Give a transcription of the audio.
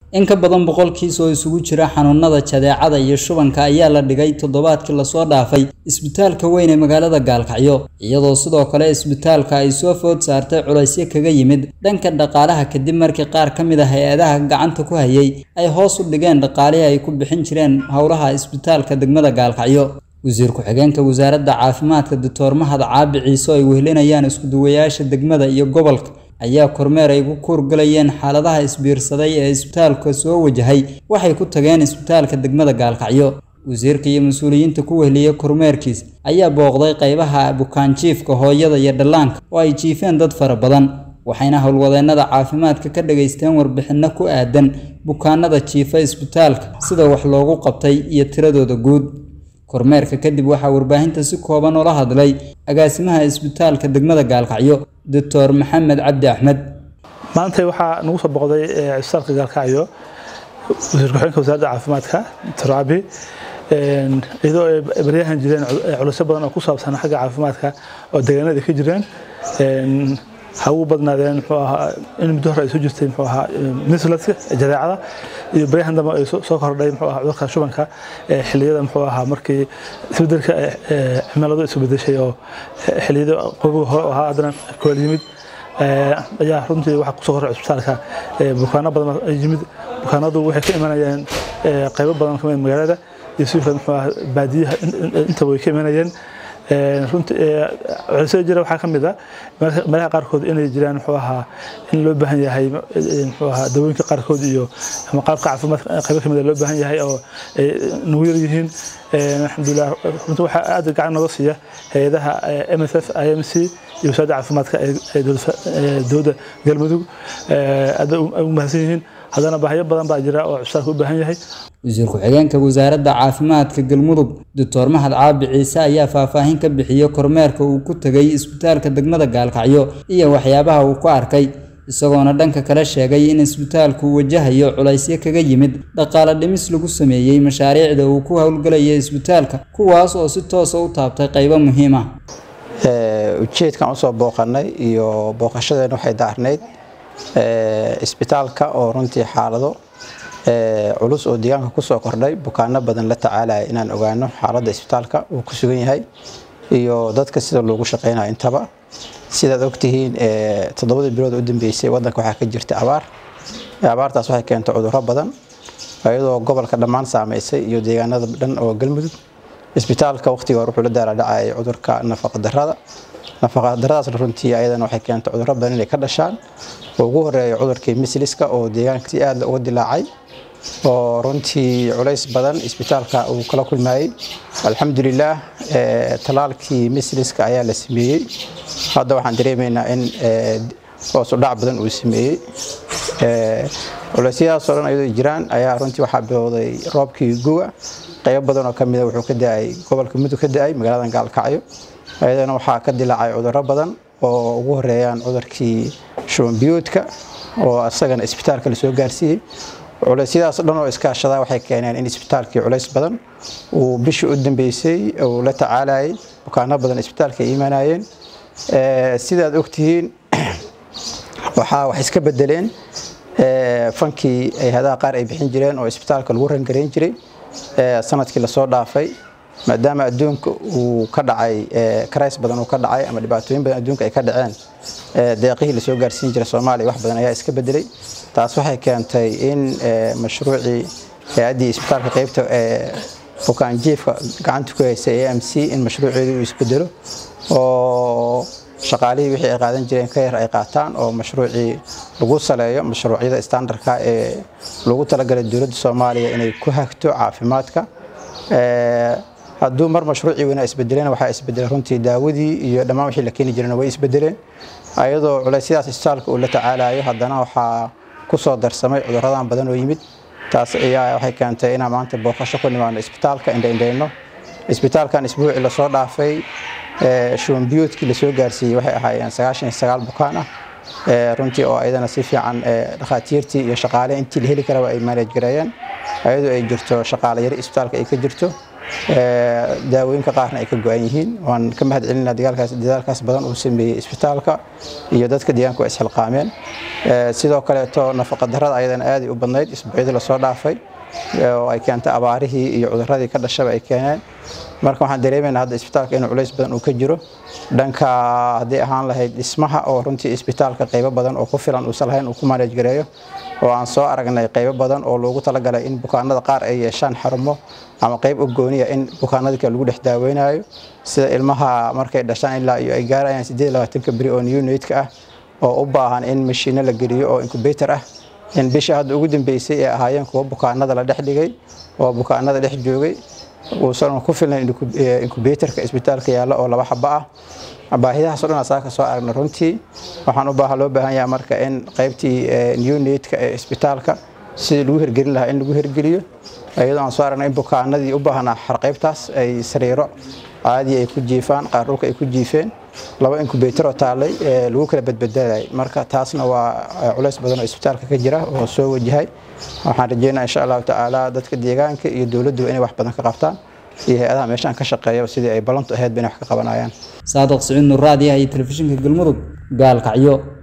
in ka badan boqol kiis oo isugu jira xanuunada jadeecada iyo shubanka ayaa la dhigay toddobaadkii lasoo dhaafay isbitaalka weyn ee magaalada gaalkacyo iyadoo sidoo kale isbitaalka ay soo food saartay culaysyo kaga yimid dhanka dhaqaalaha kadib markii qaar ka mid a hay-adaha gacanta ku hayay ay hoos u dhigeen dhaqaalihii ay ku bixin jireen howlaha isbitaalka degmada gaalkacyo wasiir ku-xigeenka wasaaradda caafimaadka doctor mahad caabi ciise oo ay wehlinayaan iskuduwayaasha degmada iyo gobolka ayaa kormeer ay ku kuurgalayeen xaaladaha isbiirsaday ee isbitaalka soo wajahay waxay ku tageen isbitaalka degmada gaalkacyo wasiirka iyo mas-uuliyiinta ku wehliyey kormeerkiis ayaa booqday qaybaha bukaanjiifka hooyada iyo dhallaanka oo ay jiifeen dad fara badan waxayna howlwadeennada caafimaadka ka dhageysteen warbixinno ku aadan bukaanada jiifa isbitaalka sida wax loogu qabtay iyo tiradooda guud kormeerka kadib waxaa warbaahinta si kooban ula hadlay agaasimaha isbitaalka degmada gaalkacyo doctor maxamed cabdi axmed maanta waxaa nagu soo boqday isbitaalka gaalkacyo wasiir ku-xigeenka wasaaradda caafimaadka doctor abi iyadoo ay baryahan jireen culusyo badan oo ku saabsan xagga caafimaadka oo deegaanada ka jireen ha ugu badnaadeen muxuu ahaa in muddo hore ay soo jirtay muxuu ahaa mislaska jadeecada iyo baryahan dambe ay soo kordhay muxuu ahaa cudurka shubanka xilliyada muxuu ahaa markii isbedelka cimiladu isu bedeshay oo xilliyada qobiga hore ahaa haddana koola yimid ayaa runtii waxaa kusoo korray isbitaalka bukaano badan yimid bukaanadu waxay ka imanayeen qaybo badan ka mid magaalada iyo sidoo kale muxuu ahaa baadiyaha intaba way ka imanayeen culisyada jira waxaa ka mid a meelaha qaarkood inay jiraan muxuu ahaa in loo baahan yahay muxuu ahaa dawooyinka qaarkood iyo ama qaabka caafimaadka qaybo kamid a loo baahan yahay oo ay nagu yar yihiin alxamdulilah runtii waxaa aad gacan nooga siiya hay-adaha m s f i m c iyo wasaaradda caafimaadka ee dowladda galmudug aad ugu mahadsan yihiin haddana baahyo badan baa jira oo cusbitaalka u baahan yahay wasiir ku-xigeenka wasaaradda caafimaadka galmudug doctor mahad caabi ciise ayaa faahfaahin ka bixiyey kormeerka uu ku tegay isbitaalka degmada gaalkacyo iyo waxyaabaha uu ku arkay isagoona dhanka kale sheegay in isbitaalku wajahayo culaysyo kaga yimid dhaqaale dhimis lagu sameeyey mashaariicda uu ku howlgalayay isbitaalka kuwaas oo si toosa u taabtay qaybo muhiim ah ujeedkan usoo booqanay iyo booqashadeena waxay daarnayd isbitaalka oo runtii xaalado culus oo deegaanka kusoo kordhay bukaano badan la tacaalaya inaan ogaano xaaladda isbitaalka uu ku sugan yahay iyo dadka sida loogu shaqeynayo intaba sidaad ogtihiin toddobadii bilood u dambeysay wadanka waxaa ka jirta abaar abaartaas waxay keentay cudurro badan iyadoo gobolka dhammaan saameysay iyo deegaanada dhan oo galmudug isbitaalka waqtiga hore wuxuu la daaladhacayay cudurka nafaqadarrada nafaqadarradaasna runtii ayadana waxay keentay cudurro badan inay ka dhashaan oo ugu horeeya cudurkii misliska oo deegaanka si aad uga dilaacay oo runtii culays badan isbitaalka uu kala kulmayey alxamdulilaah talaalkii misliska ayaa la sameeyey hadda waxaan dareemaynaa in hoos u dhac badan uu sameeyey culeysyadaasoo dhan ayadoo jiraan ayaa runtii waxaa bilowday roobkii guwa qaybo badan oo kamida wuxuu ka da-ay gobolka mudug ka da-ay magaaladan gaalkacyo ayadana waxaa ka dilaacay cudurro badan oo ugu horeeyaan cudurkii shubanbiyoodka oo isagana isbitaalka lasoo gaarsiiyey culeysyadaas dhan oo iskaashadaa waxay keeneen in isbitaalkii culays badan uu bishii u dambeysay uu la tacaalayay bukaano badan isbitaalka ay imanayeen sidaad ogtihiin waxaa wax iska bedeleen fankii ay hadaha qaar ay bixin jireen oo isbitaalka lagu rangarayn jiray sanadkii lasoo dhaafay maadaama adduunka uu ka dhacay karays badan uu ka dhacay ama dhibaatooyin badan adduunka ay ka dhaceen deeqihii lasoo gaarsiin jiray soomaaliya wax badan ayaa iska bedelay taas waxay keentay in mashruucii hay-addii isbitaalka qeybta bukaanjiifka gacanta ku haysay a m c in mashruuceedii uu isbedelo oo shaqaalihii wixii ay qaadan jireen ka yar ay qaataan oo mashruucii lagu saleeyo mashruucyada standardka ee lagu talagalay dowladda soomaaliya inay ku hagto caafimaadka hadduu mar mashruucii weynaa isbedeleen waxaa isbedelay runtii daawadii iyo dhammaan wixii la keeni jireen way isbedeleen ayadoo culeysyadaas isbitaalka uu la tacaalayo haddana waxaa ku soo darsamay cudurradan badan oo yimid taas ayaa waxay keentay inaan maanta booqasho ku nimaano isbitaalka indhaindhayno isbitaalkan isbuucii lasoo dhaafay shubanbiyoodkii lasoo gaarsiiyey waxay ahaayeen sagaashan iyo sagaal bukaan ah runtii oo ayadana si fiican dhakhaatiirtii iyo shaqaale intii la heli karaba ay manage gareeyeen ayadoo ay jirto shaqaale yari isbitaalka ay ka jirto daawooyinka qaarna ay ka go-an yihiin waan ka mahad celinaa dagaalkaas dadaalkaas badan uu sameeyey isbitaalka iyo dadka deegaanka waa isxilqaameen sidoo kaleeto nafaqa darrada ayadana aaday u badnayd isbuucyadii lasoo dhaafay oo ay keentay abaarihii iyo cuduradii ka dhashaba ay keeneen marka waxaan dareemaynaa hadda isbitaalka inuu culays badan uu ka jiro dhanka haddii ahaan lahayd dhismaha oo runtii isbitaalka qaybo badan oo ku filan uusan lahayn uu ku manage gareeyo oo aan soo aragnay qaybo badan oo loogu talagalay in bukaanada qaar ay yeeshaan xarumo ama qayb u gooniya in bukaanada kale lagu dhex daaweynayo sida ilmaha markay dhashaan ilaa iyo ay gaarayaan sideed labaatanka beri oo neonatka ah oo u baahan in mashiino la geliyo oo incubator ah in bisha hadda ugu dambeysay ee ahaayeen kuwa bukaanada la dhex dhigay oo bukaanada dhex joogay uusan ku filnayn incubatorka isbitaalka yaalla oo laba xaba ah baahidahaas o dhan asaa ka soo aragna runtii waxaan u baahan loo baahan yahay marka in qaybtii neonatka ee isbitaalka sidii lagu hirgelin lahaa in lagu hirgeliyo iyadoo aan soo aragna in bukaanadii u baahnaa xarqaybtaas ay sariiro caadi ay ku jiifaan qaar dhulka ay ku jiifeen laba incubatoroo taallay lagu kala badbadalay marka taasna waa culays badan oo isbitaalka ka jira oo soo wajahay waxaan rajeynaa insha allahu tacaala dadka deegaanka iyo dowladdu inay wax badan ka qabtaan iyo hay-adaha meeshaan ka shaqeeya sidii ay ballantu ahayd ba inay wax ka qabanayaan saadiq siciid nuraadi ah iyo telefishinka galmudug gaalkacyo